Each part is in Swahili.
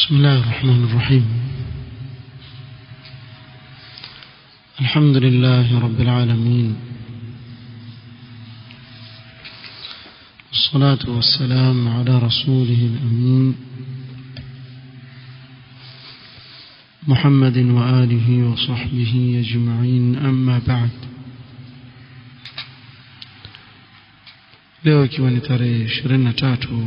بسم الله الرحمن الرحيم الحمد لله رب العالمين والصلاة والسلام على رسوله الأمين محمد وآله وصحبه أجمعين أما بعد leo ikiwa ni tarehe ishirini na tatu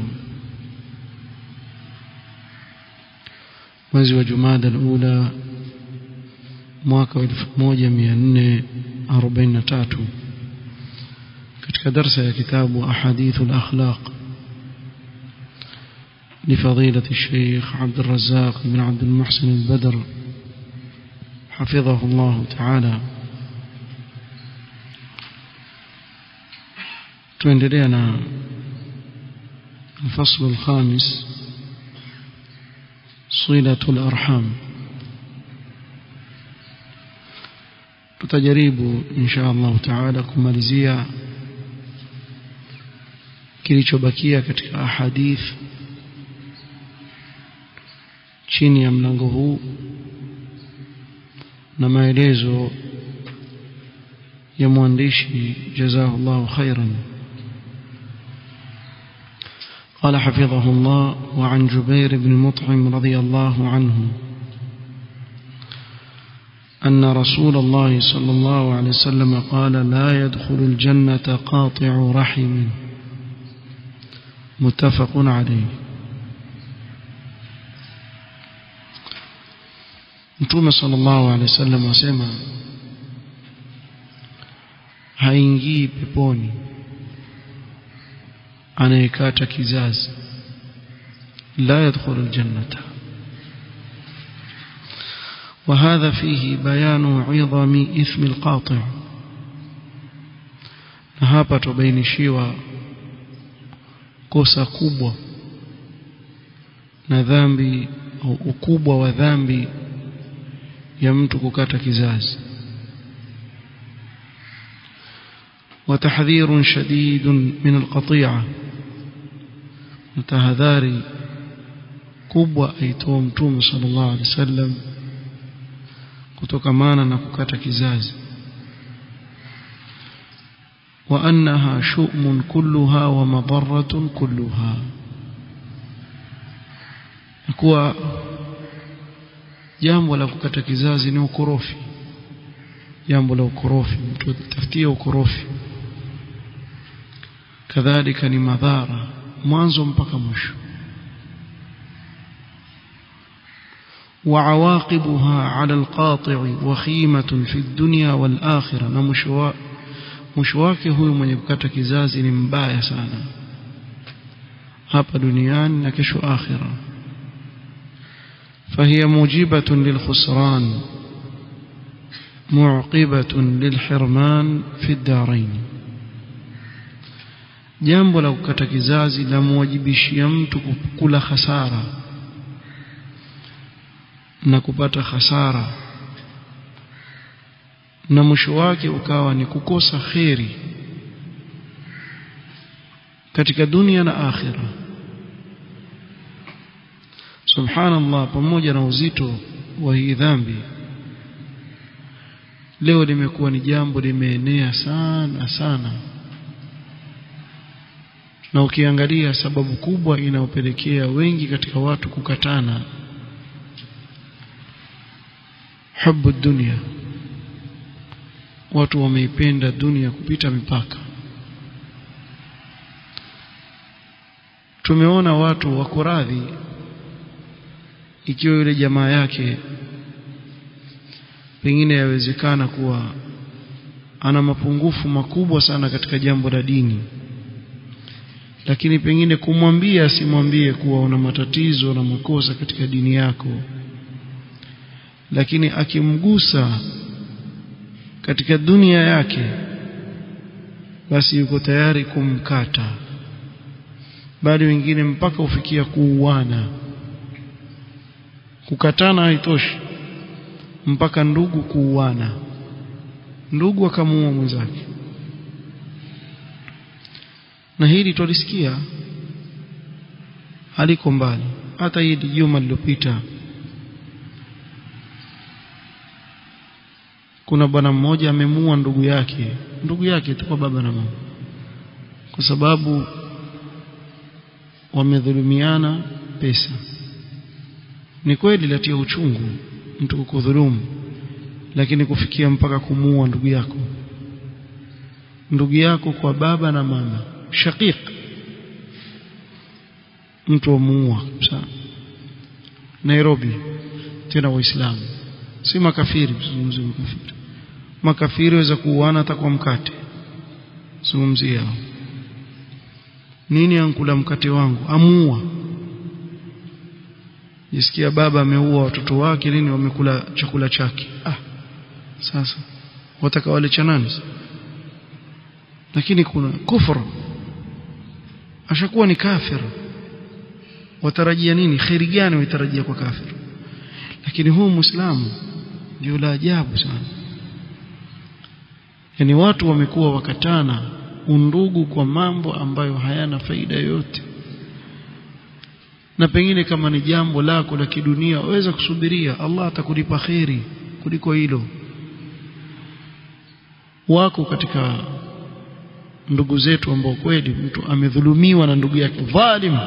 mwezi wa jumada alula mwaka wa elfu moja mia nne arobaini na tatu katika darsa ya kitabu ahadithu lakhlaq لفضيلة الشيخ عبد الرزاق بن عبد المحسن البدر حفظه الله تعالى tuendelea na الفصل الخامس صلة الأرحام tutajaribu insha Allah taala kumalizia kilichobakia katika ahadith chini ya mlango huu na maelezo ya mwandishi jazahullahu khairan قال حفظه الله وعن جبير بن مطعم رضي الله عنه أن رسول الله صلى الله عليه وسلم قال لا يدخل الجنة قاطع رحم متفق عليه Mtume sallallahu alaihi wasallam asema haingii peponi anayekata kizazi la yadkhulu aljannata وهذا فيه بيان عظم إثم القاطع na hapa tubainishiwa kosa kubwa na dhambi au ukubwa wa dhambi ya mtu kukata kizazi وتحذير شديد من القطيعة متهذاري kubwa aitoa mtume sallallahu alaihi wasallam kutokamana na kukata kizazi wa annaha shu'mun kulluha wa madarratun kulluha kuwa jambo la kukata kizazi ni ukorofi jambo la ukorofi mtu atafutia ukorofi kadhalika ni madhara mwanzo mpaka mwisho وعواقبها على القاطع وخيمة في الدنيا والآخرة نمشوا مشواك هو من يبكت كزاز مبايا سانا hapa duniani na kesho akhira فهي موجبة للخسران معقبة للحرمان في الدارين jambo la kukata kizazi la muwajibishia mtu kula hasara na kupata hasara na mwisho wake ukawa ni kukosa kheri katika dunia na akhira subhanallah pamoja na uzito wa hii dhambi leo limekuwa ni jambo limeenea sana sana na ukiangalia sababu kubwa inayopelekea wengi katika watu kukatana hubu dunia watu wameipenda dunia kupita mipaka tumeona watu wako radhi ikiwa yule jamaa yake pengine yawezekana kuwa ana mapungufu makubwa sana katika jambo la dini lakini pengine kumwambia asimwambie kuwa una matatizo na makosa katika dini yako lakini akimgusa katika dunia yake basi yuko tayari kumkata bali wengine mpaka ufikia kuuana kukatana haitoshi mpaka ndugu kuuana ndugu akamuua mwenzake na hili twalisikia haliko mbali hata hili juma lililopita kuna bwana mmoja amemuua ndugu yake ndugu yake tu kwa baba na mama kwa sababu wamedhulumiana pesa ni kweli latia uchungu mtu kukudhulumu lakini kufikia mpaka kumuua ndugu yako ndugu yako kwa baba na mama shaqiq mtu amuua Nairobi tena waislamu si makafiri mzungumzie makafiri makafiri waweza kuuana hata kwa mkate zungumzia nini ankula mkate wangu amuua jisikia baba ameua watoto wake nini wamekula chakula chake ah sasa wataka wale cha nani lakini kuna kufru ashakuwa ni kafir watarajia nini khairi gani waitarajia kwa kafir lakini huu muislamu ndio la ajabu sana yani watu wamekuwa wakatana undugu kwa mambo ambayo hayana faida yoyote na pengine kama ni jambo lako la kidunia waweza kusubiria Allah atakulipa kheri kuliko hilo wako katika ndugu zetu ambao kweli mtu amedhulumiwa na ndugu yake dhalim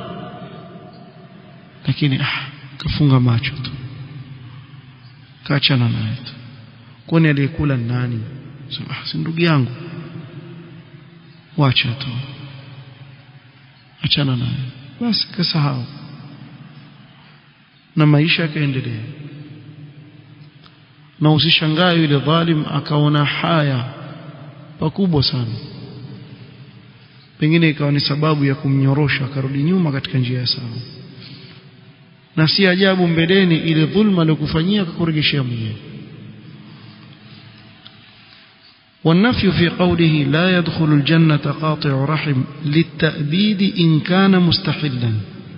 lakini ah, kafunga macho tu kaachana naye tu kwani aliyekula nani sema ah, si ndugu yangu wacha tu achana naye basi kasahau na maisha yakaendelea na usishangae yule dhalim akaona haya pakubwa sana pengine ikawa ni sababu ya kumnyorosha akarudi nyuma katika njia ya sawa na si ajabu mbeleni ile dhulma aliyokufanyia akakurejeshea mwenyewe والنفي في قوله لا يدخل الجنة قاطع رحم للتأبيد إن كان مستحلا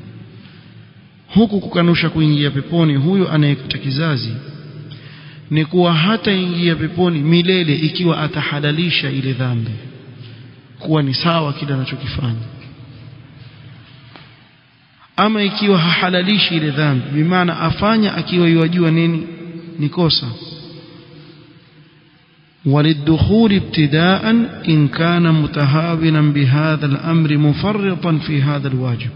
huku kukanusha kuingia peponi huyo anayekuta kizazi ni kuwa hataingia peponi milele ikiwa atahalalisha ile dhambi kuwa ni sawa kile anachokifanya ama ikiwa hahalalishi ile dhambi bimaana afanya akiwa yajua nini ni kosa وللدخول ابتداء إن كان متهاونا بهذا الأمر مفرطا في هذا الواجب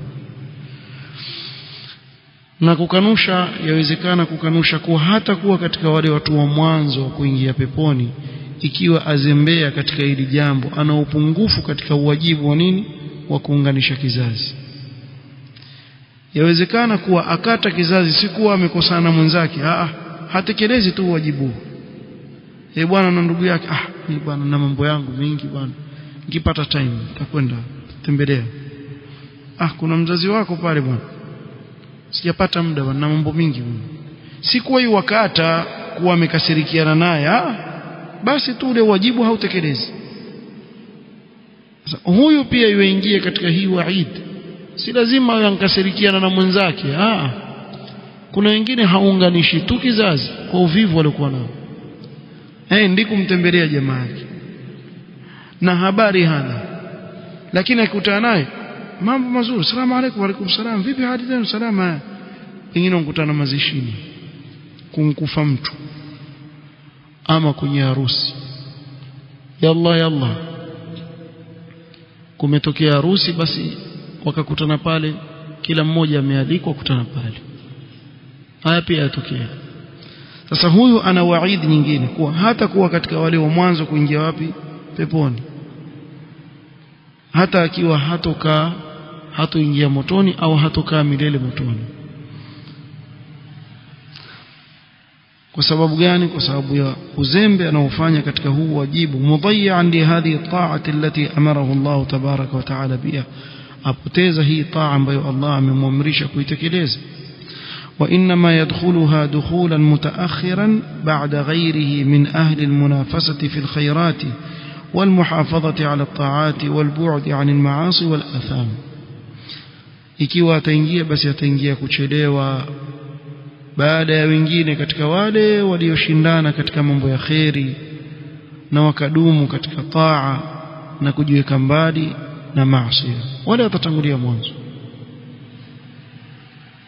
na kukanusha yawezekana kukanusha kuwa hata kuwa katika wale watu wa mwanzo wa kuingia peponi ikiwa azembea katika hili jambo ana upungufu katika uwajibu wa nini wa kuunganisha kizazi yawezekana kuwa akata kizazi si kuwa amekosana mwenzake ah hatekelezi tu wajibu eh bwana na ndugu yake ah ni bwana na mambo yangu mengi bwana nikipata time nitakwenda tembelea ah kuna mzazi wako pale bwana sijapata muda bwana na mambo mingi bwana si kuwa hiyo wakata kuwa amekasirikiana naye ah basi tu ule wajibu hautekelezi sasa huyu pia yuingie katika hii waid si lazima yankasirikiana na mwenzake ah kuna wengine haunganishi tu kizazi kwa uvivu waliokuwa nao eh ndiku mtembelea jamaa yake na habari hana lakini akikutana naye mambo mazuri salamu alaykum alaykum salam vipi hali zenu salama pengine ukutana mazishini kumkufa mtu ama kwenye harusi yalla yalla kumetokea harusi basi wakakutana pale kila mmoja amealikwa kukutana pale haya pia yatokea sasa huyu ana waidi nyingine kuwa hata kuwa katika wale wa mwanzo kuingia wapi peponi hata akiwa hatokaa hatoingia motoni au hatokaa milele motoni kwa sababu gani kwa sababu ya uzembe anaofanya katika huu wajibu mudayyan li hadhihi ta'ati allati amarahu Allah tabaraka wa taala biha apoteza hii taa ambayo Allah amemwamrisha kuitekeleza وإنما يدخلها دخولا متأخرا بعد غيره من أهل المنافسة في الخيرات والمحافظة على الطاعات والبعد عن المعاصي والآثام ikiwa ataingia basi ataingia kuchelewa baada ya wengine katika wale walioshindana katika mambo ya kheri na wakadumu katika taa na kujiweka mbali na maasi wale watatangulia mwanzo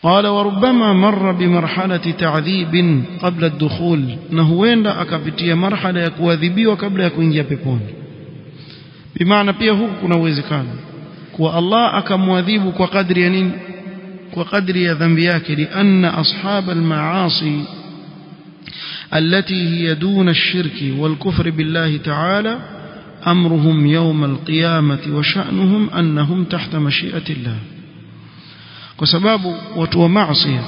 قال وربما مر بمرحلة تعذيب قبل الدخول نهوenda akapitia marhala ya kuadhibiwa kabla ya kuingia peponi bimaana pia huku kuna uwezekano kuwa Allah akamwadhibu kwa kadri ya nini kwa kadri ya dhambi yake lianna ashab almaasi التي هي دون الشرك والكفر بالله تعالى أمرهم يوم القيامة وشأنهم أنهم تحت مشيئة الله وسباب وتو معصية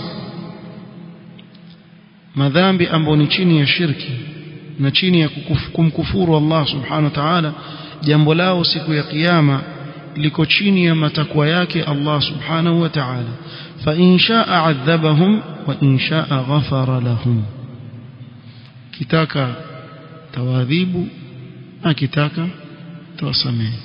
madhambi ambayo ni chini ya shirki na chini ya kumkufuru Allah subhanahu wa ta'ala jambo lao siku ya kiyama liko chini ya matakwa yake Allah subhanahu wa ta'ala fa in sha'a adhabahum wa in sha'a ghafara lahum kitaka tawadhibu akitaka tawasamehe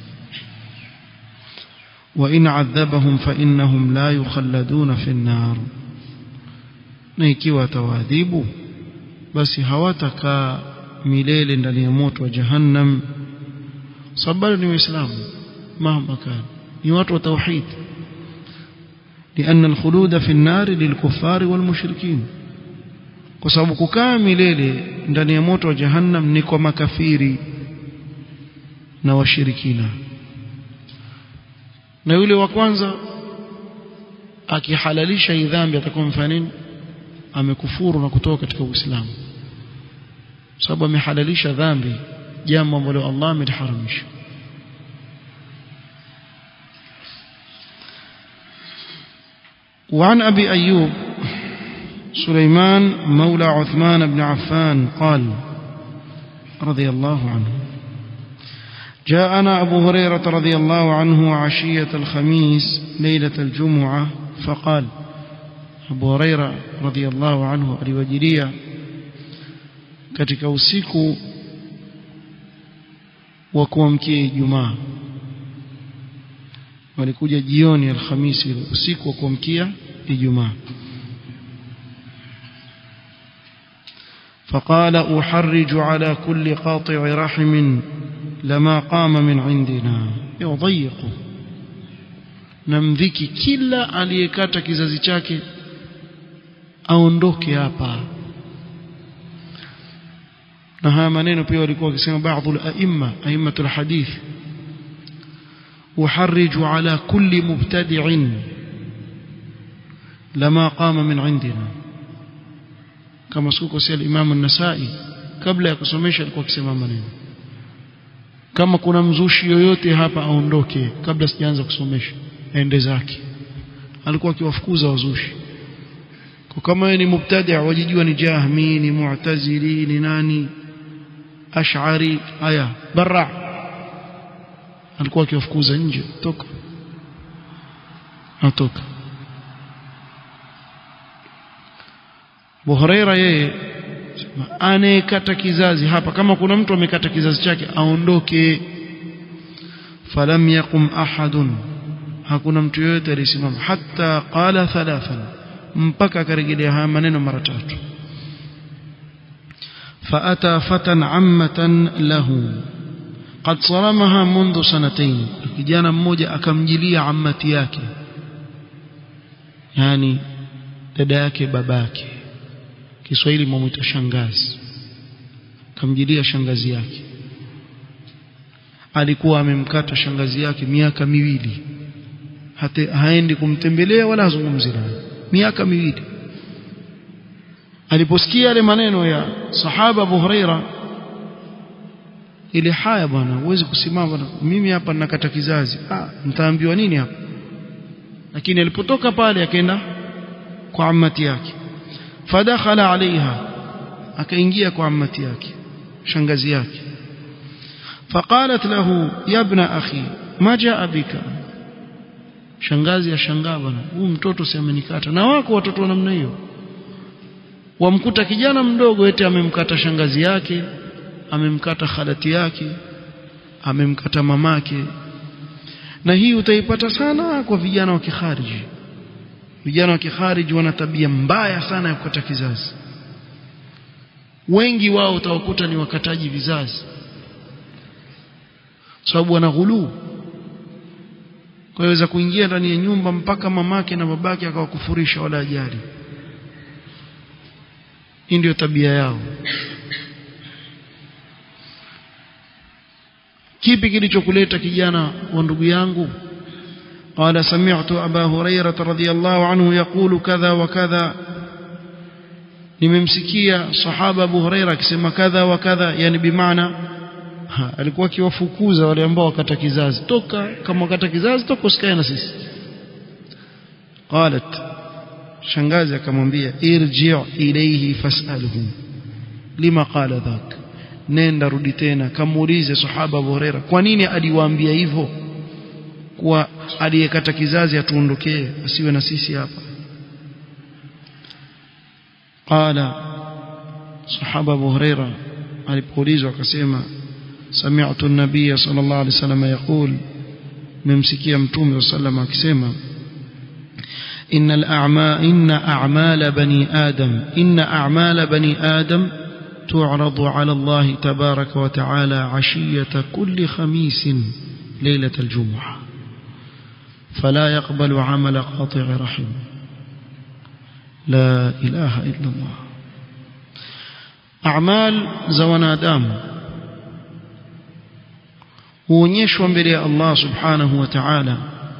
وإن عذبهم فإنهم لا يخلدون في النار na ikiwa tawadhibu basi hawatakaa milele ndani ya moto wa jahannam sababu ni waislamu mahma kan ni watu wa tauhid لأن الخلود في النار للكفار والمشركين kwa sababu kukaa milele ndani ya moto wa jahannam ni kwa makafiri na washirikina na yule wa kwanza akihalalisha hii dhambi atakuwa mfanya nini amekufuru na kutoka katika Uislamu sababu amehalalisha dhambi jambo ambalo Allah ameliharamisha وعن أبي أيوب سليمان مولى عثمان بن عفان قال رضي الله عنه جاءنا أبو هريرة رضي الله عنه عشية الخميس ليلة الجمعة فقال أبو هريرة رضي الله عنه aliwajilia katika usiku wa kuamkia Ijumaa walikuja jioni alhamisi usiku wa kuamkia Ijumaa فقال أحرج على كل قاطع رحم لما قام من عندنا يضيق namdhiki kila aliyekata kizazi chake aondoke hapa na haya maneno pia walikuwa wakisema baadhi al-aimma aimmatul hadith uharriju ala kulli mubtadi'in lama qama min indina kama siku kwa al-imam an-nasai kabla ya kusomesha alikuwa akisema maneno kama kuna mzushi yoyote hapa aondoke kabla sijaanza kusomesha aende zake alikuwa akiwafukuza wazushi kwa kama yeye ni mubtadi' wajijua ni jahmi ni mu'tazili ni nani ash'ari aya barra alikuwa akiwafukuza nje toka atoka Buhuraira yeye anayekata kizazi hapa kama kuna mtu amekata kizazi chake aondoke falam yaqum ahadun hakuna mtu yoyote alisimama hata qala thalathan mpaka akarejelea haya maneno mara tatu فأتى فتى عمة له قد صرمها منذ سنتين kijana mmoja akamjilia ammati yake yani dada yake babake Kiswahili mwamuita shangazi akamjilia shangazi yake alikuwa amemkata shangazi yake miaka miwili hata haendi kumtembelea wala hazungumzi naye miaka miwili aliposikia yale maneno ya sahaba Abu Huraira ile haya bwana huwezi kusimama bwana mimi hapa ninakata kizazi ah mtaambiwa nini hapa lakini alipotoka pale akaenda kwa ammati yake fadakhala alaiha akaingia kwa ammati yake shangazi yake فقالت له يا ابن اخي ما جاء بك shangazi ashangaa bwana huyu mtoto si amenikata na wako watoto wa namna hiyo wamkuta kijana mdogo eti amemkata shangazi yake amemkata khalati yake amemkata mamake na hii utaipata sana kwa vijana wa kikhariji vijana wa kikhariji wana tabia mbaya sana ya kukata kizazi wengi wao utawakuta ni wakataji vizazi sababu wana ghuluu kwa hiyo kuingia ndani ya nyumba mpaka mamake na babake akawakufurisha wala ajali hii ndio tabia yao kipi kilichokuleta kijana wa ndugu yangu قال سمعت أبا هريرة رضي الله عنه يقول كذا وكذا nimemsikia sahaba Abu Huraira akisema kadha wa kadha yani bimaana alikuwa akiwafukuza wale ambao wakata kizazi toka kama wakata kizazi toka usikae na sisi qalat shangazi akamwambia irji' ilayhi fas'alhu lima qala dhak nenda rudi tena kamuulize sahaba Abu Huraira kwa nini aliwaambia hivyo kuwa aliyekata kizazi atuondokee asiwe na sisi hapa qala sahaba Abu Huraira alipoulizwa akasema sami'tu an-nabiy sallallahu alayhi wasallam yaqul memsikia mtume sallallahu akisema إن الأعمال إن أعمال بني آدم إن أعمال بني آدم تعرض على الله تبارك وتعالى عشية كل خميس ليلة الجمعة فلا يقبل عمل قاطع رحم لا إله إلا الله أعمال زوانا دام huonyeshwa mbele ya Allah subhanahu wa ta'ala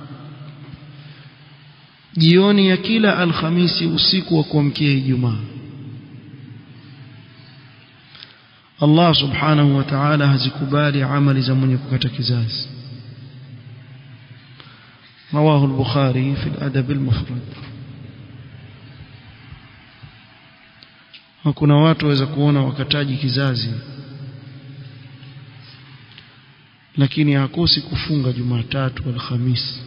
jioni ya kila alhamisi usiku wa kuamkia Ijumaa Allah subhanahu wa ta'ala hazikubali amali za mwenye kukata kizazi رواه البخاري في الأدب المفرد kuna watu waweza kuona wakataji kizazi lakini hakosi kufunga Jumatatu Alhamisi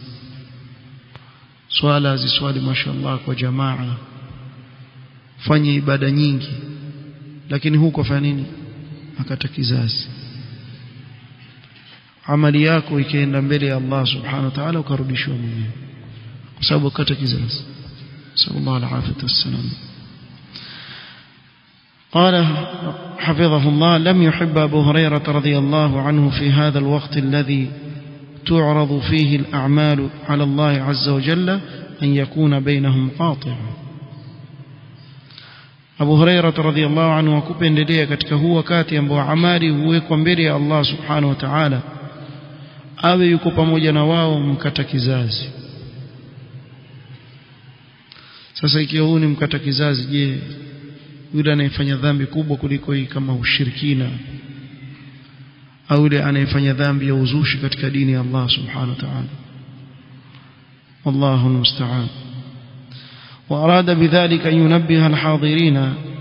swala aziswali mashallah kwa jamaa fanye ibada nyingi lakini huko fanya nini akata kizazi amali yako ikaenda mbele ya Allah subhanahu wa ta'ala ukarudishwa mwenyewe kwa sababu akata kizazi sallallahu alaihi wasallam قال حفظه الله لم يحب أبو هريرة رضي الله عنه في هذا الوقت الذي تعرض فيه الأعمال على الله عز وجل أن يكون بينهم قاطع Abu Huraira radhiyallahu anhu akupendelea katika huu wakati ambao amali huwekwa mbele ya Allah subhanahu wa ta'ala awe yuko pamoja na wao mkata kizazi sasa ikiwa huu ni mkata kizazi je yule anayefanya dhambi kubwa kuliko hii kama ushirikina au yule anayefanya dhambi ya uzushi katika dini ya Allah subhanahu wa ta'ala wallahu almusta'an وأراد بذلك أن ينبه الحاضرين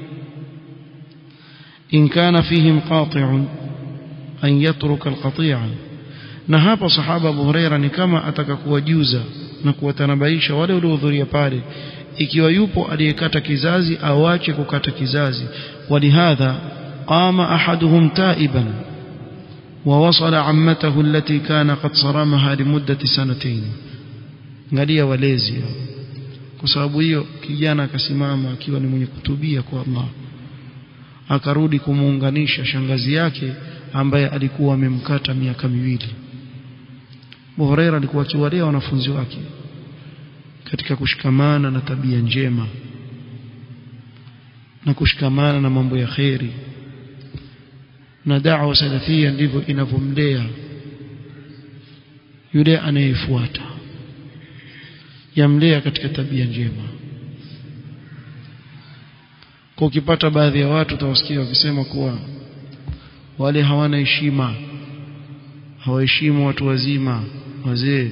إن كان فيهم قاطع أن يترك القطيعة na hapa sahaba Abu Huraira ni kama ataka kuwajuza na kuwatanabaisha wale waliohudhuria pale ikiwa yupo aliyekata kizazi awache kukata kizazi walihadha qama ahaduhum taiban ووصل عمته التي كان قد صرمها لمدة سنتين angalia walezi kwa sababu hiyo kijana akasimama akiwa ni mwenye kutubia kwa Allah akarudi kumuunganisha shangazi yake ambaye alikuwa amemkata miaka miwili Abu Huraira alikuwa akiwalea wanafunzi wake katika kushikamana na tabia njema na kushikamana na mambo ya kheri na da'wa salafia ndivyo inavyomlea yule anayefuata yamlea katika tabia njema kwa ukipata baadhi ya watu utawasikia wakisema kuwa wale hawana heshima hawaheshimu watu wazima wazee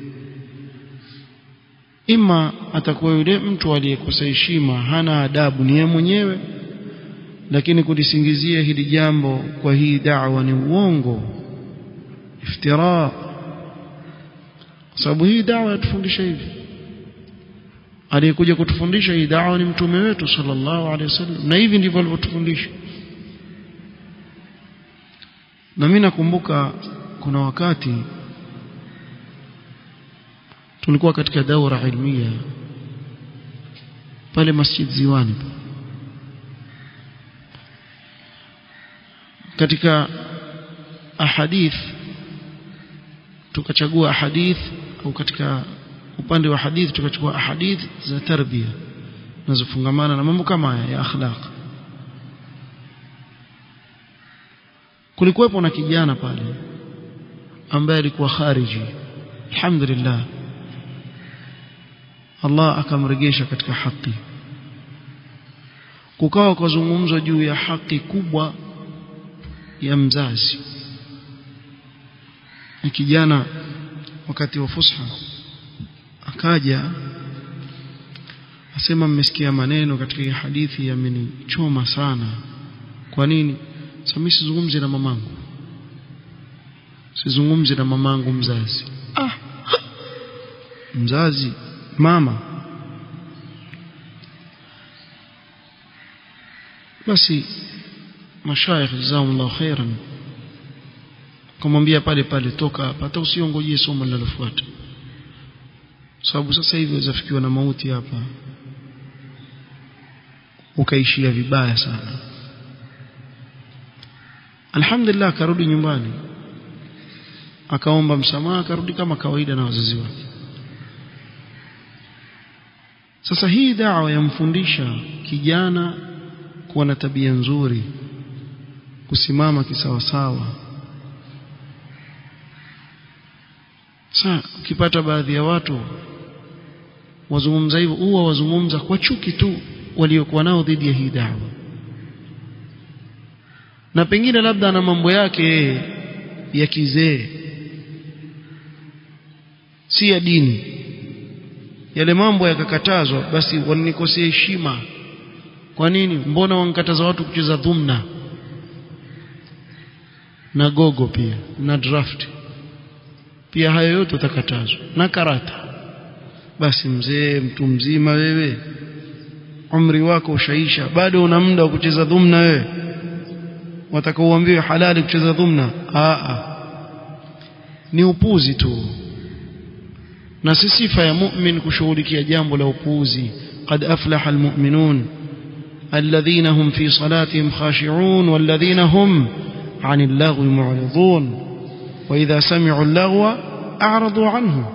ima atakuwa yule mtu aliyekosa heshima hana adabu ni yeye mwenyewe lakini kulisingizia hili jambo kwa hii da'wa ni uongo iftira kwa sababu hii da'wa yatufundisha hivi aliyekuja kutufundisha hii da'wa ni mtume wetu sallallahu alaihi wasallam na hivi ndivyo alivyotufundisha na mimi nakumbuka kuna wakati tulikuwa katika daura ilmia pale Masjid Ziwani katika ahadith tukachagua ahadith au katika upande wa hadithi tukachukua ahadith za tarbia zinazofungamana na mambo kama haya ya akhlaq kulikuwepo na kijana pale ambaye alikuwa khariji alhamdulillah Allah akamregesha katika haki kukawa kuzungumzwa juu ya haki kubwa ya mzazi na kijana wakati wa fusha akaja asema mmesikia maneno katika hii hadithi yamenichoma sana kwa nini sasa mimi sizungumzi na mamangu sizungumzi na mamangu mzazi ah mzazi mama basi mashaikh jazakumullahu khairan kumwambia pale pale toka hapa hata usiongojee somo linalofuata sababu sasa hivi wazafikiwa na mauti hapa ukaishia vibaya sana alhamdulillah akarudi nyumbani akaomba msamaha akarudi kama kawaida na wazazi wake sasa hii dawa yamfundisha kijana kuwa na tabia nzuri kusimama kisawasawa sasa ukipata baadhi ya watu wazungumza hivyo huwa wazungumza kwa chuki tu waliokuwa nao dhidi ya hii dawa na pengine labda ana mambo yake ya kizee si ya dini yale mambo yakakatazwa basi wanikosea heshima kwa nini mbona wankataza watu kucheza dhumna na gogo pia na draft pia hayo yote utakatazwa na karata basi mzee mtu mzima wewe umri wako ushaisha bado una muda wa kucheza dhumna wewe watakaoambiwa halali kucheza dhumna a ni upuzi tu na si sifa ya mu'min kushughulikia jambo la upuzi qad aflaha almu'minun alladhina hum fi salatihim khashi'un walladhina hum 'anil lagwi mu'ridun wa idha sami'u al-lagwa a'radu 'anhu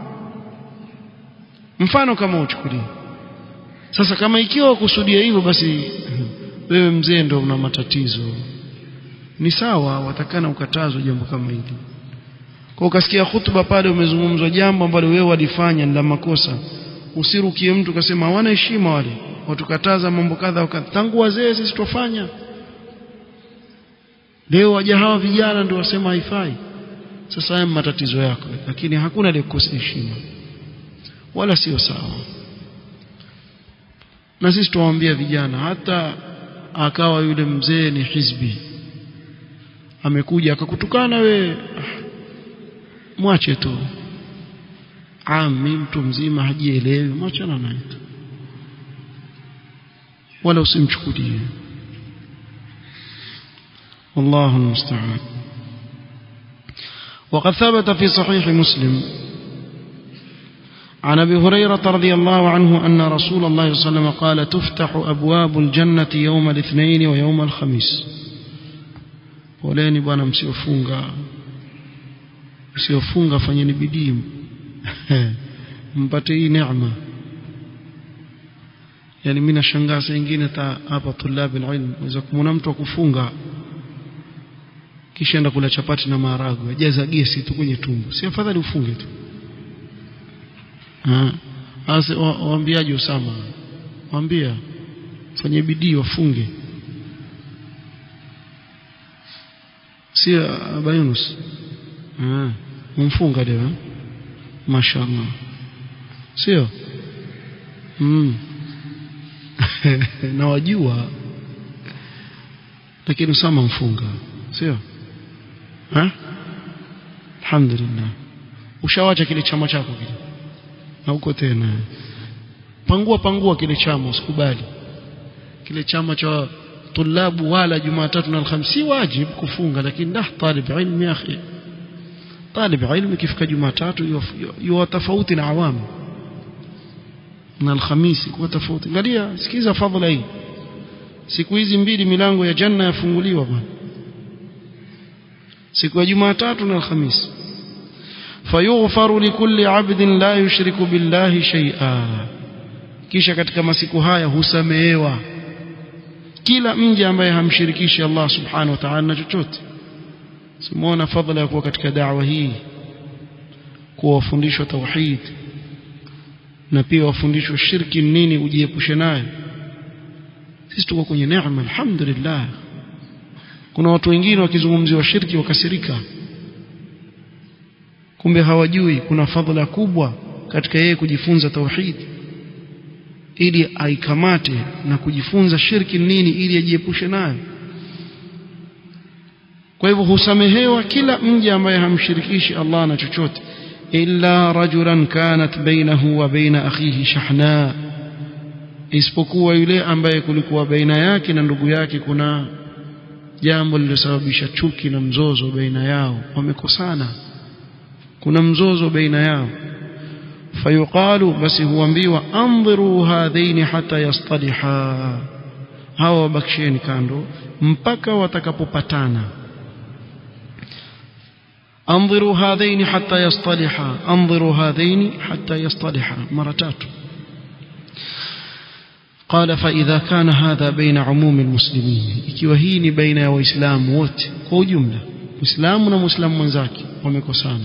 mfano kama uchukulie sasa kama ikiwa kusudia hivyo basi wewe mzee ndio una matatizo ni sawa watakana ukatazwa jambo kama hili kwa ukasikia hutuba pale umezungumzwa jambo ambalo wewe walifanya ni la makosa usirukie mtu ukasema hawana heshima wale watukataza mambo kadha wakadha tangu wazee sisi tufanya leo waja hawa vijana ndio wasema haifai sasa haya matatizo yako lakini hakuna aliyekukosa heshima wala sio sawa na sisi tuwaambia vijana hata akawa yule mzee ni hizbi amekuja akakutukana we mwache tu ami mtu mzima hajielewi mwachana naye tu wala usimchukulie والله المستعان وقد ثبت في صحيح مسلم عن ابي هريره رضي الله عنه ان رسول الله صلى الله عليه وسلم قال تفتح ابواب الجنه يوم الاثنين ويوم الخميس poleni bwana msiofunga msiofunga fanyeni bidii mpate hii neema yani mimi nashangaa saa nyingine hapa tulabi ilmu unaweza kumwona mtu akufunga kisha enda kula chapati na maharagwe ajaza gesi tu kwenye tumbo si afadhali ufunge tu Asa waambiaje Usama? Waambia fanye bidii wafunge. Si Aba Yunus. Ah, umfunga leo. Mashaallah. Sio? Mm. na wajua lakini Usama mfunga. Sio? Ha? Alhamdulillah. Ushawacha kile chama chako kile na huko tena pangua pangua kile chama usikubali kile chama cha tulabu wala jumatatu na alhamisi si wajib kufunga lakini dah talib ilmi ya akhi talib ilmi kifika jumatatu yuwa tofauti na awamu na alhamisi kuwa tofauti angalia sikiza fadhila hii siku hizi mbili milango ya janna yafunguliwa bwana siku ya jumatatu na alhamisi fayughfaru likulli 'abdin la yushriku billahi shay'a kisha katika masiku haya husamehewa kila mja ambaye hamshirikishi Allah subhanahu wa ta'ala na chochote simuona fadhila ya kuwa katika da'wa hii kuwa wafundishwa tauhid na pia wafundishwa shirki nini ujiepushe nayo sisi tuko kwenye neema alhamdulillah kuna watu wengine wakizungumziwa shirki wakasirika kumbe hawajui kuna fadhila kubwa katika yeye kujifunza tauhid ili aikamate na kujifunza shirki nini ili ajiepushe nayo kwa hivyo husamehewa kila mja ambaye hamshirikishi Allah na chochote illa rajulan kanat bainahu wa baina akhihi shahna isipokuwa yule ambaye kulikuwa baina yake na ndugu yake kuna jambo lililosababisha chuki na mzozo baina yao wamekosana kuna mzozo baina yao fayuqalu basi huambiwa andhiru hadhaini hata yastaliha hawa wabakisheni kando mpaka watakapopatana انظروا هذين حتى يصطلحا انظروا هذين حتى يصطلحا مرتات قال فإذا كان هذا بين عموم المسلمين ikiwa hii ni baina ya waislamu wote kwa ujumla muislamu na muislamu mwenzake wamekosana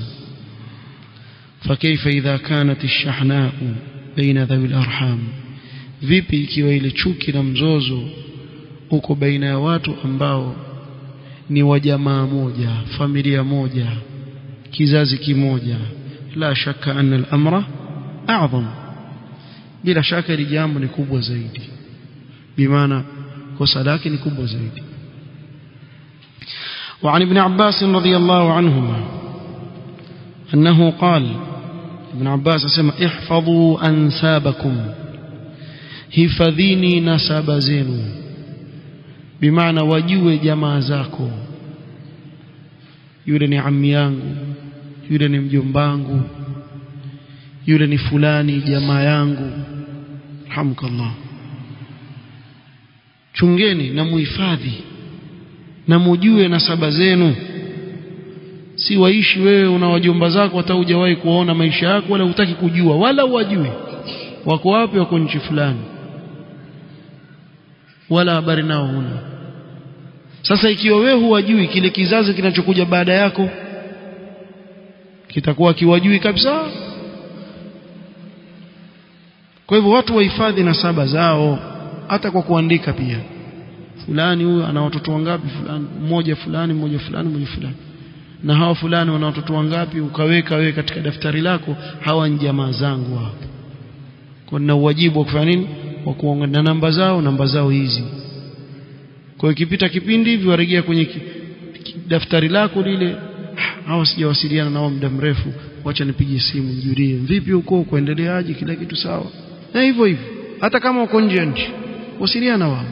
فكيف إذا كانت الشحناء بين ذوي الأرحام vipi ikiwa ile chuki na mzozo uko baina ya watu ambao ni wa jamaa moja familia moja kizazi kimoja la shaka anna al-amra a'zam bila shaka hili jambo ni kubwa zaidi bimaana kosa lake ni kubwa zaidi وعن ابن عباس رضي الله عنهما أنه قال ابن عباس اسمع احفظوا أنسابكم hifadhini nasaba zenu bimaana wajue jamaa zako yule ni ammi yangu yule ni mjombangu yule ni fulani jamaa yangu hamkallah chungeni na muhifadhi na mujue nasaba zenu si waishi wewe una wajomba zako hata hujawahi kuona maisha yako wala hutaki kujua wala wajui wako wapi wako nchi fulani wala habari nao huna sasa ikiwa wewe huwajui kile kizazi kinachokuja baada yako kitakuwa kiwajui kabisa kwa hivyo watu wahifadhi nasaba zao hata kwa kuandika pia fulani huyu ana watoto wangapi fulani mmoja fulani mmoja fulani mmoja fulani na hawa fulani wana watoto wangapi ukaweka wewe katika daftari lako hawa ni jamaa zangu hapa kwa na uwajibu wa kufanya nini wa kuongana namba zao namba zao hizi kwa ikipita kipindi hivi warejea kwenye ki, ki, daftari lako lile hawa sijawasiliana nao muda mrefu wacha nipige simu nijulie vipi huko kuendeleaje kila kitu sawa na hivyo hivyo hata kama uko nje ya nchi wasiliana wao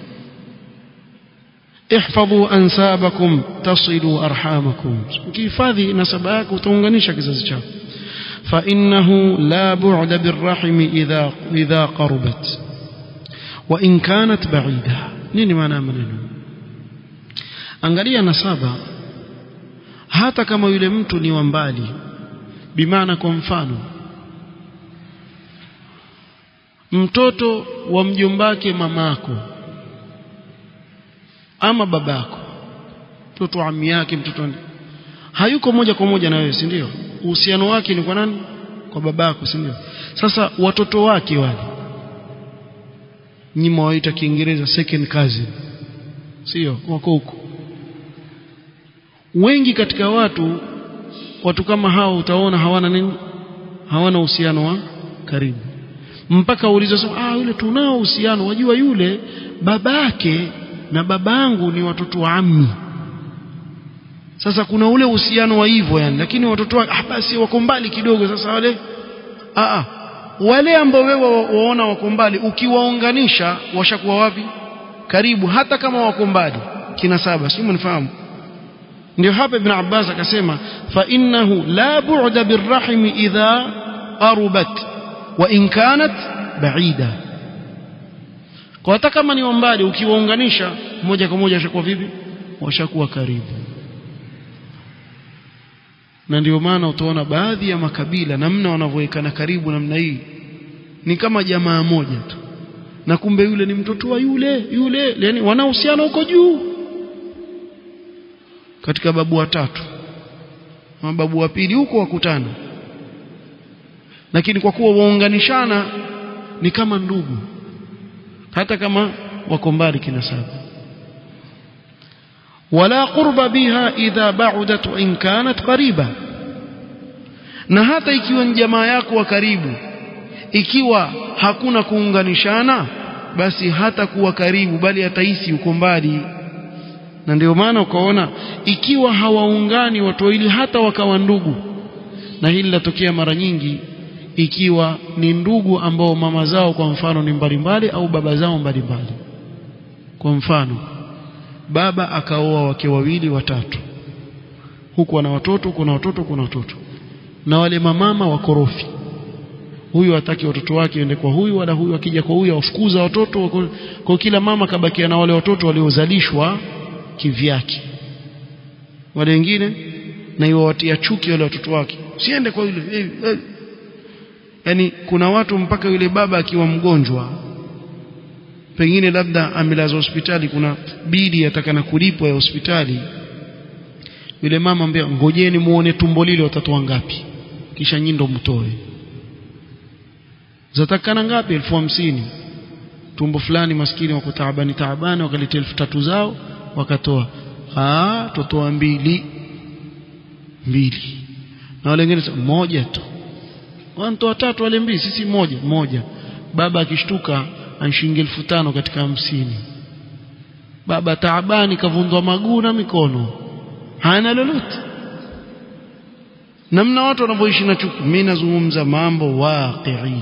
احفظوا انسابكم تصلوا ارحامكم ukihifadhi nasaba yako utaunganisha kizazi chako فانه لا بعد بالرحم اذا اذا قربت وان كانت بعيده nini maana maneno angalia nasaba hata kama yule mtu ni wa mbali bimaana kwa mfano mtoto wa mjombake mamako ama babako mtoto wa ami yake mtoto hayuko moja kwa moja na wewe si ndio uhusiano wake ni kwa nani kwa babako si ndio sasa watoto wake wale nyinyi mwaita kiingereza second cousin sio wako huko wengi katika watu watu kama hao utaona hawana nini hawana uhusiano wa karibu mpaka uulize sema ah yule tunao uhusiano wajua yule babake na babangu ni watoto wa ammi sasa kuna ule uhusiano wa hivyo yani lakini watoto wa ah basi wako mbali kidogo sasa wale ah ah wale ambao wewe waona wako mbali ukiwaunganisha washakuwa wapi karibu hata kama wako mbali kina saba sio mnifahamu ndio hapa ibn Abbas akasema fa innahu la bu'da birrahim idha qarubat wa in kanat ba'ida kwa hata kama ni mbali ukiwaunganisha moja kwa moja washakuwa vipi washakuwa karibu na ndio maana utaona baadhi ya makabila namna wanavyowekana karibu namna hii ni kama jamaa moja tu na kumbe yule ni mtoto wa yule yule yani wanahusiana huko juu katika babu watatu mababu wa pili huko wakutana lakini kwa kuwa waunganishana ni kama ndugu hata kama wako mbali kinasaba wala qurba biha idha ba'udat wa in kanat qariba na hata ikiwa ni jamaa yako wa karibu ikiwa hakuna kuunganishana basi hata kuwa karibu bali atahisi uko mbali na ndio maana ukaona ikiwa hawaungani watu wawili hata wakawa ndugu na hili latokea mara nyingi ikiwa ni ndugu ambao mama zao kwa mfano ni mbalimbali au baba zao mbalimbali kwa mfano baba akaoa wake wawili watatu huku ana watoto kuna watoto kuna watoto na wale mamama wakorofi huyu hataki watoto wake waende kwa huyu wala huyu akija kwa huyu awafukuza watoto kwa kila mama kabakia na wale watoto waliozalishwa kivyake wale wengine na iwawatia chuki wale watoto wake siende kwa yule hey, hey. yani kuna watu mpaka yule baba akiwa mgonjwa pengine labda amelazwa hospitali kuna bidi atakana kulipwa ya hospitali yule mama ambia ngojeni muone tumbo lile watatoa ngapi kisha nyindo mtoe zatakana ngapi elfu hamsini tumbo fulani maskini wako taabani taabani wakaleta elfu tatu zao wakatoa ah totoa mbili mbili na wale wengine moja tu wanatoa tatu wale mbili sisi moja moja baba akishtuka anshingi elfu tano katika hamsini baba taabani kavundwa maguu na mikono hana lolote namna watu wanavyoishi na chuki mimi nazungumza mambo waqii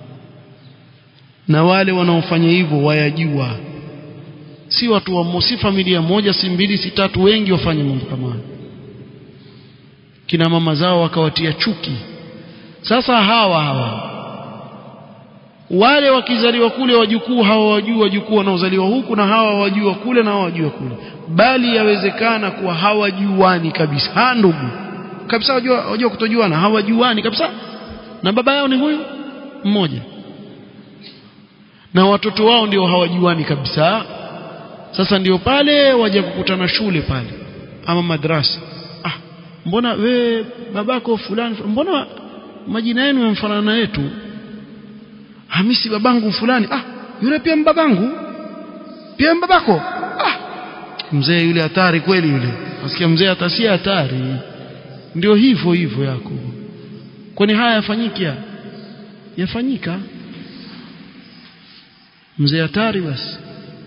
na wale wanaofanya hivyo wayajua si watu wa si familia moja si mbili si tatu wengi wafanye mambo kama hayo kina mama zao wakawatia chuki sasa hawa hawa wale wakizaliwa kule wajukuu hawa wajua wajukuu wanaozaliwa huku na hawa wajua kule na hawa wajua kule bali yawezekana kuwa hawajuani kabisa ha ndugu kabisa wajua, wajua kutojuana hawajuani kabisa na baba yao ni huyu mmoja na watoto wao ndio hawajuani kabisa sasa ndio pale waje kukutana shule pale ama madrasa ah mbona we babako fulani mbona majina yenu yamfanana na yetu hamisi babangu fulani ah yule pia mbabangu pia mbabako ah mzee yule hatari kweli yule nasikia mzee atasia hatari ndio hivyo hivyo yako kwani haya yafanyika yafanyika mzee hatari basi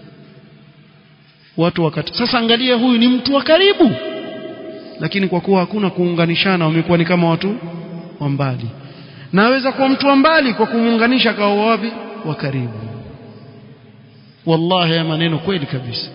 watu wakati sasa angalia huyu ni mtu wa karibu lakini kwa kuwa hakuna kuunganishana wamekuwa ni kama watu wa mbali naweza kuwa mtu wa mbali kwa kumuunganisha kwa wapi wa karibu wallahi ya maneno kweli kabisa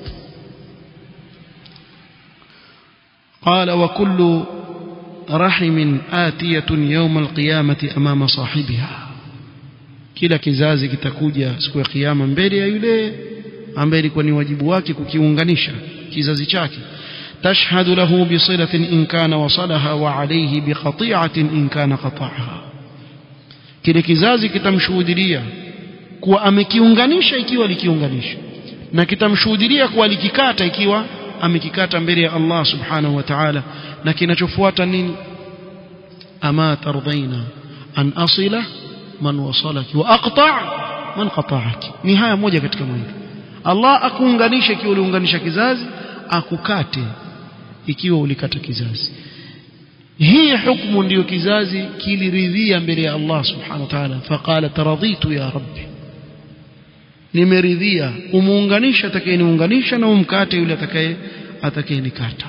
قال وكل رحم آتية يوم القيامة أمام صاحبها kila kizazi kitakuja siku ya kiyama mbele ya yule ambaye ilikuwa ni wajibu wake kukiunganisha kizazi chake tashhadu lahu bisilatin in kana wasalaha wa alayhi biqati'atin in kana qata'aha kile kizazi kitamshuhudia kuwa amekiunganisha ikiwa likiunganisha na kitamshuhudia kuwa likikata ikiwa amekikata mbele ya Allah subhanahu wa ta'ala na kinachofuata nini ama tardhaina an asila man wasalaki wa aqta' man qata'aki ni haya moja katika mwili Allah akuunganisha ikiwa uliunganisha kizazi akukate ikiwa ulikata kizazi hii hukumu ndiyo kizazi kiliridhia mbele ya Allah subhanahu wa ta'ala faqala taradhitu ya rabbi nimeridhia umuunganisha atakayeniunganisha na umkate yule atakaye atakayenikata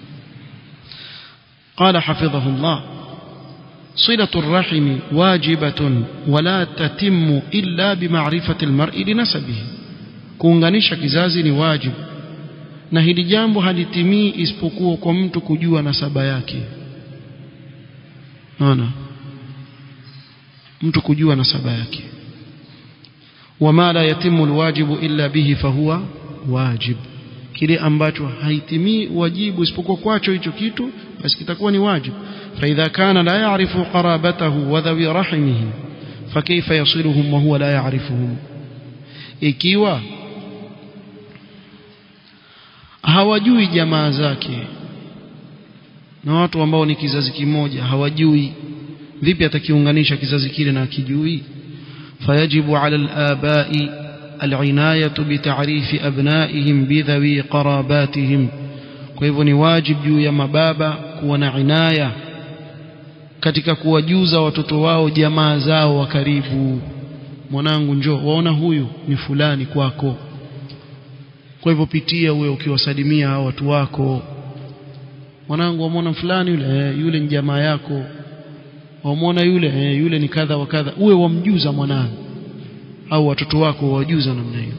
قال حفظه الله صلة الرحم واجبة ولا تتم إلا بمعرفة المرء لنسبه kuunganisha kizazi ni wajibu na hili jambo halitimii isipokuwa kwa mtu kujua nasaba yake naona mtu kujua nasaba yake wama la yatimu alwajibu illa bihi fahuwa wajib kile ambacho haitimii wajibu isipokuwa kwacho hicho kitu basi kitakuwa ni wajibu فإذا كان لا يعرف قرابته وذوي رحمه فكيف يصلهم وهو لا يعرفهم ikiwa hawajui jamaa zake na watu ambao ni kizazi kimoja hawajui vipi atakiunganisha kizazi kile na akijui fayajibu ala al-abai al-inayatu bi ta'rifi abnaihim bi dhawi qarabatihim kwa hivyo ni wajib juu ya mababa kuwa na inaya katika kuwajuza watoto wao jamaa zao wa karibu mwanangu njoo waona huyu ni fulani kwako kwa hivyo pitia uwe ukiwasalimia hao watu wako mwanangu wamwona fulani yule eh, yule ni jamaa yako wamwona yule eh, yule ni kadha wa kadha uwe wamjuza mwanangu au watoto wako wajuza namna hiyo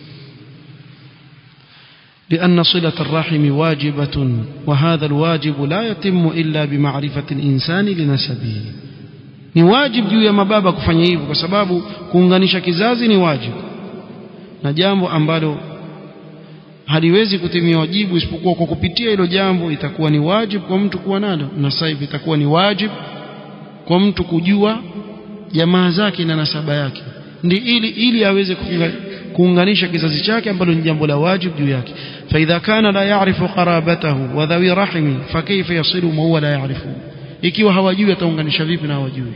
لأن صلة الرحم واجبة وهذا الواجب لا يتم إلا بمعرفة الإنسان لنسبه ni wajib juu ya mababa kufanya hivyo kwa sababu kuunganisha kizazi ni wajib na jambo ambalo haliwezi kutimia wajibu isipokuwa kwa kupitia hilo jambo itakuwa ni wajib kwa mtu kuwa nalo na sasa hivi itakuwa ni wajib kwa mtu kujua jamaa zake na nasaba yake ndi ili ili aweze kuunganisha kizazi chake ambalo ni jambo la wajib juu yake فإذا كان لا يعرف قرابته وذوي رحمه فكيف يصل ما هو لا يعرفه ikiwa hawajui ataunganisha vipi na hawajui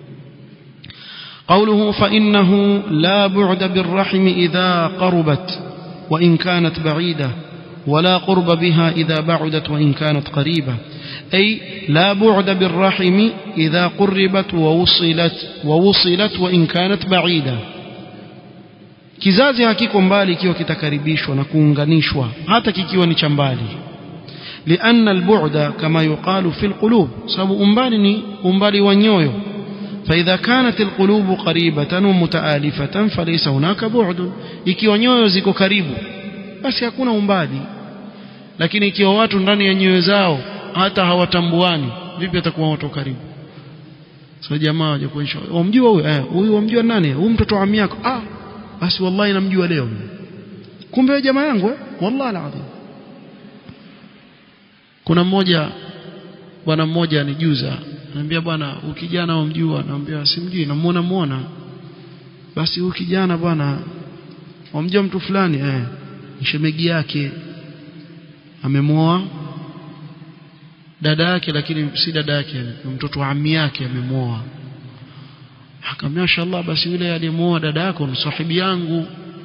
قوله فإنه لا بعد بالرحم إذا قربت وإن كانت بعيدة ولا قرب بها إذا بعدت وإن كانت قريبة أي لا بعد بالرحم إذا قربت ووصلت ووصلت وإن كانت بعيدة kizazi hakiko mbali ikiwa kitakaribishwa na kuunganishwa hata kikiwa ni cha mbali لأن البعد كما يقال في القلوب سبب أمبالي أمبالي ونيويو فإذا كانت القلوب قريبة ومتآلفة فليس هناك بعد ikiwa nyoyo ziko karibu basi hakuna umbali lakini ikiwa watu ndani ya nyoyo zao hata hawatambuani vipi atakuwa watu karibu so jamaa waje kuonyesha wamjua huyu eh huyu wamjua nani huyu mtoto wa yako ah basi wallahi namjua leo kumbe jamaa yangu eh wallahi alazim kuna mmoja bwana mmoja anijuza anambia bwana ukijana wamjua naambia simjui namuona muona basi huyu kijana bwana wamjua mtu fulani eh mshemegi yake amemwoa dada yake lakini si dada yake mtoto wa ammi yake amemwoa akamwambia mashallah basi yule aliyemwoa dada yako ni sahibi yangu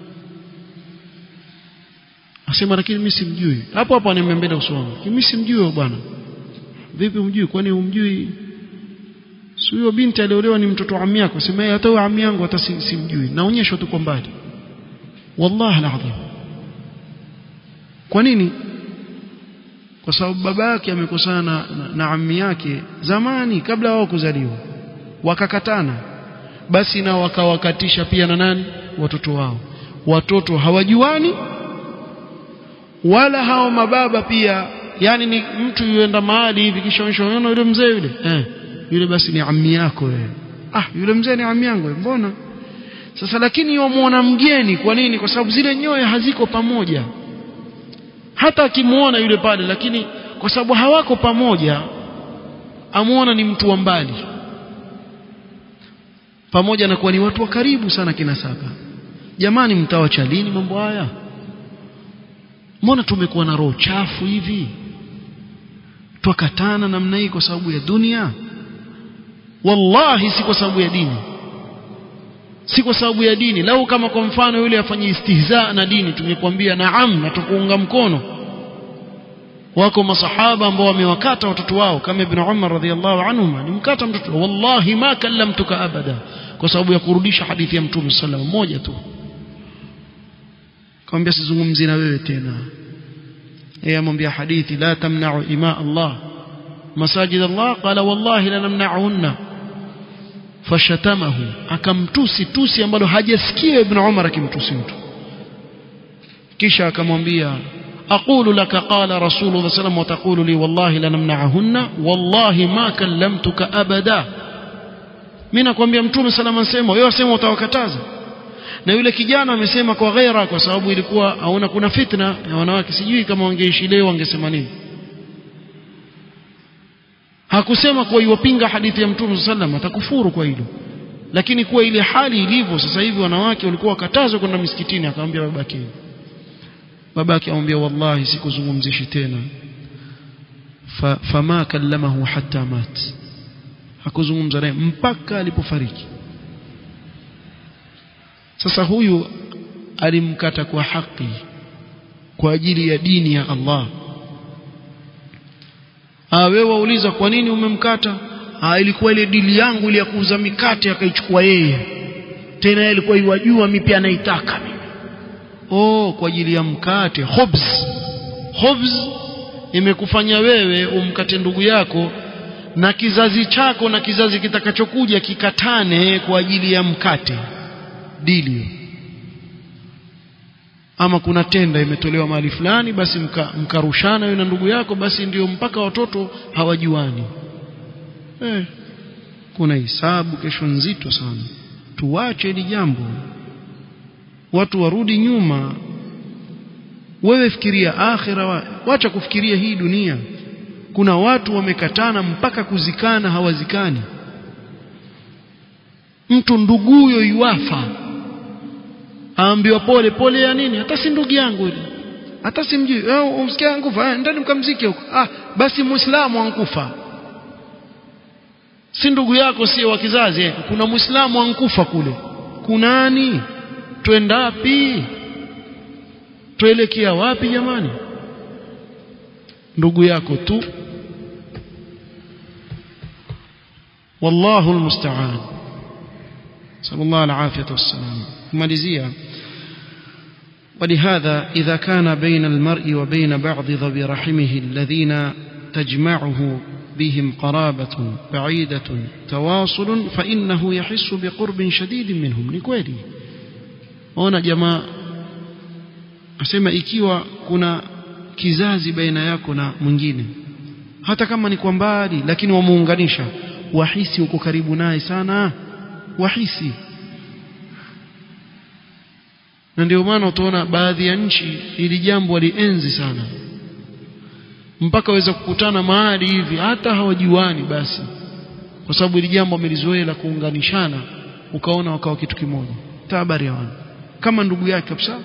asema lakini mimi simjui hapo hapo ananiambia usome mimi simjui bwana vipi umjui kwani umjui si huyo binti aliolewa ni mtoto wa ammi yako sema hata huyo ammi yangu hata simjui naonyeshwa tu kwa mbali wallahi alazim kwa nini kwa sababu baba yake amekosana na, na, na ammi yake zamani kabla wao kuzaliwa wakakatana basi na wakawakatisha pia na nani watoto wao watoto hawajuani wala hao mababa pia yani ni mtu yuenda mahali hivi kisha unaona yule mzee yule eh yule basi ni ammi yako wewe ah yule mzee ni ammi yangu mbona sasa lakini wamuona mgeni kwa nini kwa sababu zile nyoyo haziko pamoja hata akimuona yule pale lakini kwa sababu hawako pamoja amuona ni mtu wa mbali pamoja na kuwa ni watu wa karibu sana kinasaba jamani mtawacha lini mambo haya mbona tumekuwa na roho chafu hivi twakatana namna hii kwa sababu ya dunia wallahi si kwa sababu ya dini si kwa sababu ya dini lau kama kwa mfano yule afanye istihza na dini tungekwambia naam na tukuunga mkono wako masahaba ambao wamewakata watoto wao kama ibn Umar radhiallahu anhuma nimkata mtoto wallahi ma kallamtuka abada kwa sababu ya kurudisha hadithi ya mtume sallallahu moja tu kamwambia sizungumzi na wewe tena yeye amwambia hadithi la tamna'u ima Allah masajid Allah qala wallahi la namna'unna fashatamahu akamtusi tusi ambalo hajasikia ibn Umar akimtusi mtu kisha akamwambia أقول لك قال رسول الله صلى الله عليه وسلم وتقول لي والله لنمنعهن والله ما كلمتك أبدا mimi nakwambia mtume salama nsema wewe wasema utawakataza na yule kijana amesema kwa ghaira kwa sababu ilikuwa aona kuna fitna ya wanawake sijui kama wangeishi leo wangesema nini hakusema kuwa iwapinga hadithi ya mtume sallam atakufuru kwa hilo lakini kuwa ile hali ilivyo sasa hivi wanawake walikuwa wakatazwa kwenda misikitini akamwambia babake babake amwambia wallahi sikuzungumzishi tena fa, fama kallamahu hatta mat hakuzungumza naye mpaka alipofariki sasa huyu alimkata kwa haki kwa ajili ya dini ya Allah ah wewe wauliza kwa nini umemkata ah ilikuwa ile dili yangu ile ya kuuza mikate akaichukua yeye tena yeye alikuwa iwajua mimi pia naitaka mimi oh kwa ajili ya mkate khubz khubz imekufanya wewe umkate ndugu yako na kizazi chako na kizazi kitakachokuja kikatane kwa ajili ya mkate dili ama kuna tenda imetolewa mahali fulani basi mkarushana mka wewe na ndugu yako basi ndio mpaka watoto hawajuani eh, kuna hisabu kesho nzito sana tuwache hili jambo watu warudi nyuma wewe fikiria akhira wa, wacha kufikiria hii dunia kuna watu wamekatana mpaka kuzikana hawazikani mtu nduguyo yuafa aambiwa pole pole ya nini hata si ndugu yangu ile hata simjui eh umsikia ankufa eh, ndani mkamzike huko ah basi muislamu ankufa si ndugu yako si wa kizazi eh. kuna muislamu ankufa kule kunani twenda wapi tuelekea wapi jamani ndugu yako tu wallahu almusta'an sallallahu alafiyatu wassalam kumalizia ولهذا إذا كان بين المرء وبين بعض ذوي رحمه الذين تجمعه بهم قرابة بعيدة تواصل فإنه يحس بقرب شديد منهم لكويلي ona jamaa asema ikiwa kuna kizazi baina yako na mwingine hata kama ni kwa mbali lakini wamuunganisha wahisi uko karibu naye sana wahisi na ndio maana utaona baadhi ya nchi ili jambo walienzi sana mpaka waweza kukutana mahali hivi hata hawajuani basi kwa sababu ili jambo wamelizoea la kuunganishana ukaona wakawa kitu kimoja tabari hawana kama ndugu yake kabisa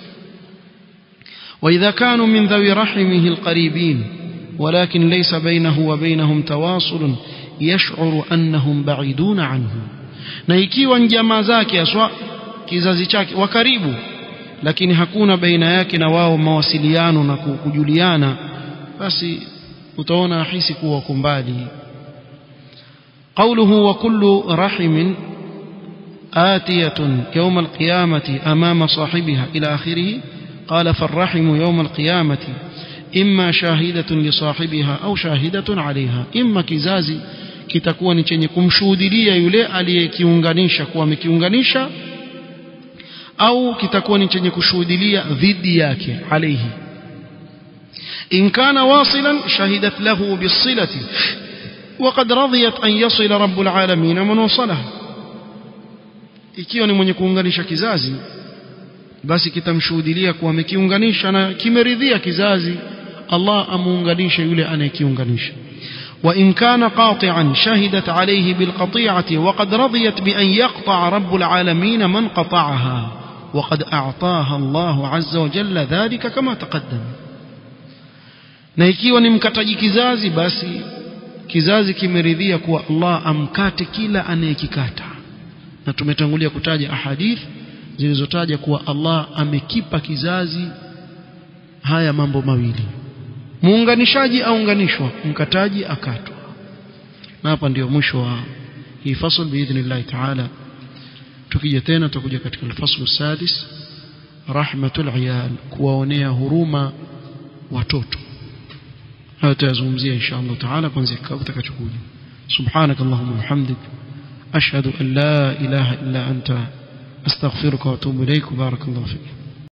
وإذا كانوا من ذوي رحمه القريبين ولكن ليس بينه وبينهم تواصل يشعر أنهم بعيدون عنه na ikiwa ni jamaa zake aswa kizazi chake wa karibu lakini hakuna baina yake na wao mawasiliano na kujuliana basi utaona ahisi kuwa wako mbali قوله وكل رحم آتية يوم القيامة أمام صاحبها إلى آخره قال فالرحم يوم القيامة إما شاهدة لصاحبها أو شاهدة عليها إما كزازي kitakuwa ni chenye kumshuhudilia yule aliyekiunganisha kuwa amekiunganisha au kitakuwa ni chenye kushuhudilia dhidi yake alaihi in kana wasilan shahidat lahu bisilati وقد رضيت أن يصل رب العالمين من وصلها ikiwa ni mwenye kuunganisha kizazi basi kitamshuhudilia kuwa amekiunganisha na kimeridhia kizazi Allah amuunganishe yule anayekiunganisha وإن كان قاطعا شهدت عليه بالقطيعة وقد رضيت بأن يقطع رب العالمين من قطعها وقد أعطاها الله عز وجل ذلك كما تقدم na ikiwa ni mkataji kizazi basi kizazi kimeridhia kuwa Allah amkate kila anayekikata na tumetangulia kutaja ahadith zilizotaja kuwa Allah amekipa kizazi haya mambo mawili muunganishaji aunganishwa mkataji akatwa na hapa ndio mwisho wa hii fasl biidhnillah taala tukija tena tutakuja katika alfaslu sadis rahmatul iyal kuwaonea huruma watoto hayo tutazungumzia insha Allah taala kuanzia kikao kitakachokuja subhanak allahumma wa bihamdik ashhadu an la ilaha illa anta astaghfiruka wa atubu ilaik barakallahu fik